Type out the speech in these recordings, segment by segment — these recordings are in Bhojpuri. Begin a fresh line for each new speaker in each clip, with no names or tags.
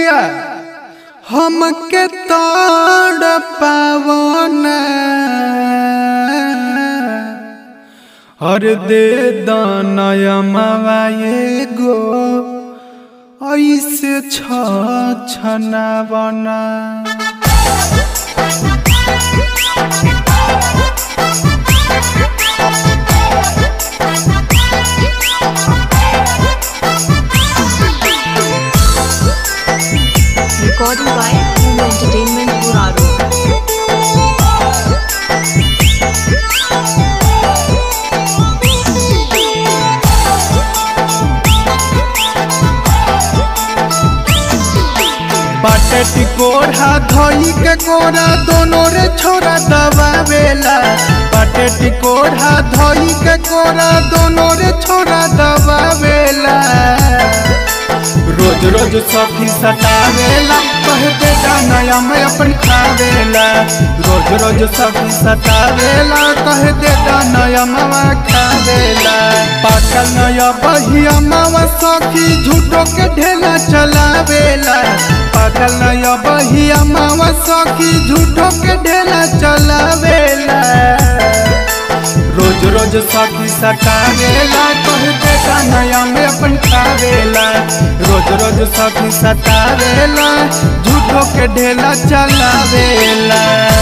पिया हमके तोड़ पावना हर दे दानयमवा एगो ऐसे छ छनावना
Recording by Home Entertainment Buraro.
पाटे कोढ़ा धोई के कोरा दोनों रे छोरा दबावेला पाटे कोढ़ा धोई के कोरा दोनों रे छोरा दबावेला रोज रोज सखी सतावेला कह दे नया मैं अपन खावेला रोज रोज सखी सतावेला कह दे नया मामा खावेला पाकल नया बहिया मामा सखी झूठो के ढेला चलावेला पाकल नया बहिया मामा सखी झूठो के ढेला चलावेला रोज रोज सखी सतावेला कह दे नया में अपन खावेला रोज रोज सखी सतावेला झूठो के ढेला चलावेला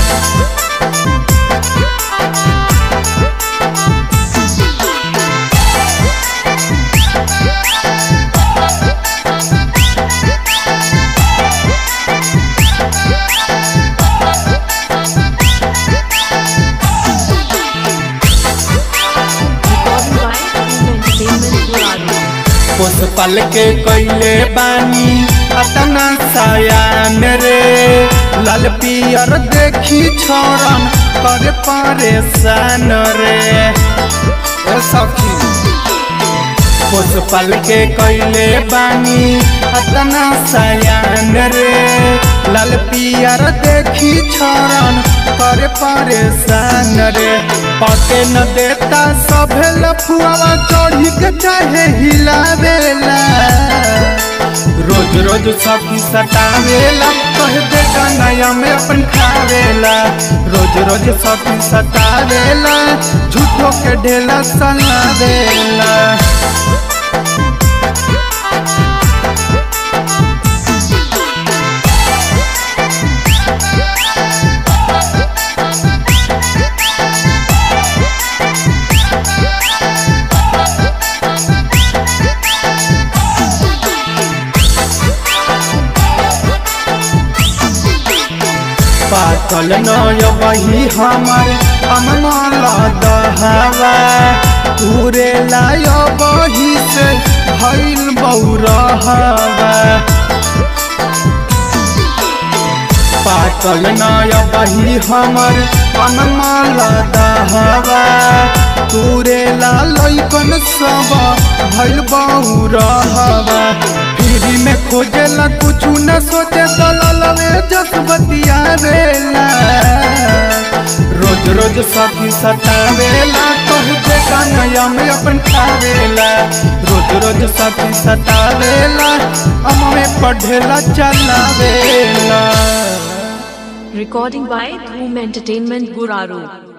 Recording by Home Entertainment Buraro.
पोस पल के कैले बानी अतना सयान रे लाल पियर देखी छोरन कर परेशान रे ए सखी पोस पल के कैले बानी अतना सयान रे लाल पियर देखी छोरन कर परेशान रे पके न देता सभे लफुआवा चढ़ी के चाहे हिलावेला रोज रोज सखी सतावेला कह दे नया में अपन खावेला रोज रोज सखी सतावेला झूठो के ढेला सलावेला पाकल नय वही हमर अमनल दहवा पूरे लाय बही से भइल बौरहवा पाकल नय बही हमर अनमल दहवा पूरे लालकन सब भइल बौरहवा फिरी में खोजेला कुछ न सोचे दललवे जसबतिया रेला रोज रोज सखी सतावेला कह दे नया में अपन खावेला रोज रोज सखी सतावेला अमे पढ़ेला चलावेला
Recording by Home Entertainment Buraro.